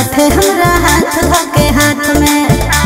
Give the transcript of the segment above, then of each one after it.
साथे हमरा हाथ धके हाथ में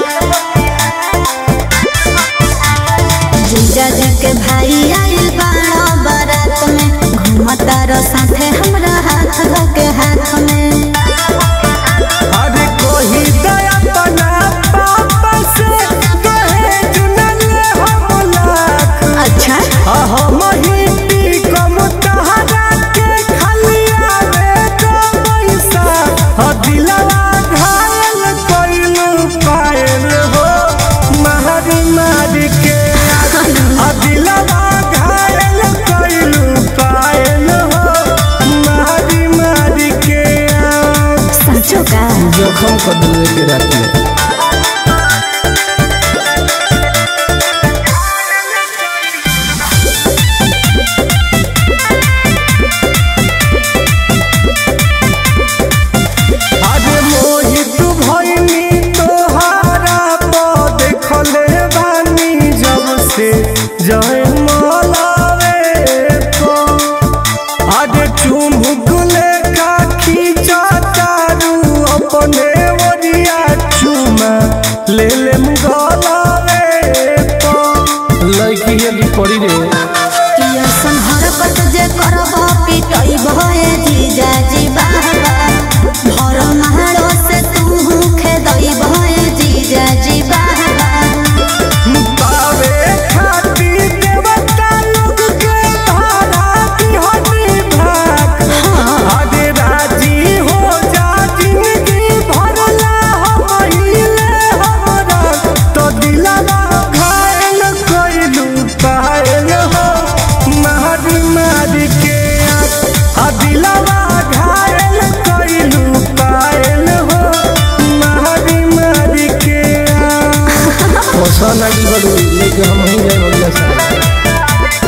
जीजा जी के भाई आइल बाड़ा बारात में घूमता रो साथे हमरा हाथ धके हाथ में अरे कोही दया बना पापा से दहेज न ले हम लाख अच्छा हम ही पी कम तहरा के खलिया रे दो पैसा ह दिलवा घायल कइलू पायल हो मारी मारी के ह दिलवा घायल कइलू पायल हो मारी मारी के सचो का जखम कर दिल के रात में अरे मोहित भइनी तोहारा पर देखले बानी जब से जय मलावे को अरे चुमुक लेखा खींचा तारू अपने वरिया चुमा ले ले गलावे को लड़की ये पड़ी रे कियसन हरकत जे करब पिटई भए जीजा जी बाबा भर महारो से तू खेदई भए जीजा जी बाबा पावे खाती देवता लोग के धारा बिहनी भाग आगे राजी हो जा जिंदगी भरला हम हिले हमरा तो दिलवा घायल कइलू पायल हो मारी मारी के आ दिलवा घायल कइलू पायल हो मारी मारी के ಹೊಸ ನಟಿಗಳು ಇಲ್ಲಿಗೆ हम ही जाए बगला से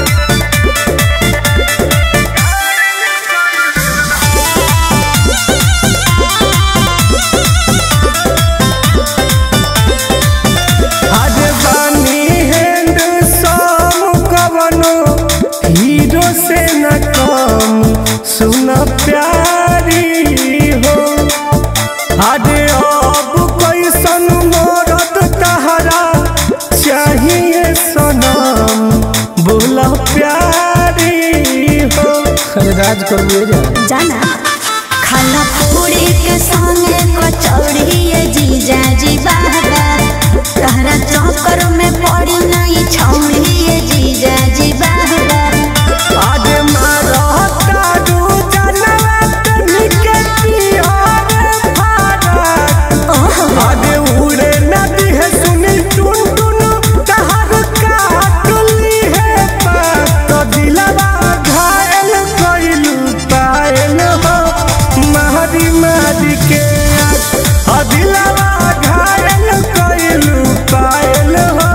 आज बानी हैंड सम कवनो हीरो से न कम सुन प्यारी हो आज अब कैसन मरद तहरा चाहिए सनम बोला प्यारी हो राज कर जा जाना खाना पूरी के संगे कचौड़ी ये जीजा जी बाबा तहरा चौकर में पड़ी नहीं छौड़ी ये जीजा जी बाबा आज मारता दू जनवा तनिके पियर फारक आज उड़े नदी है सुनी टुन टुन तहर काटली है पात तो दिलवा घायल कइलू पायल हो मारी मारी के आ दिलवा घायल कइलू पायल हो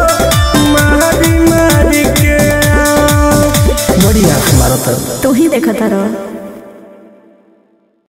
मारी मारी के बड़ी आँख मारता तू ही देखता रहो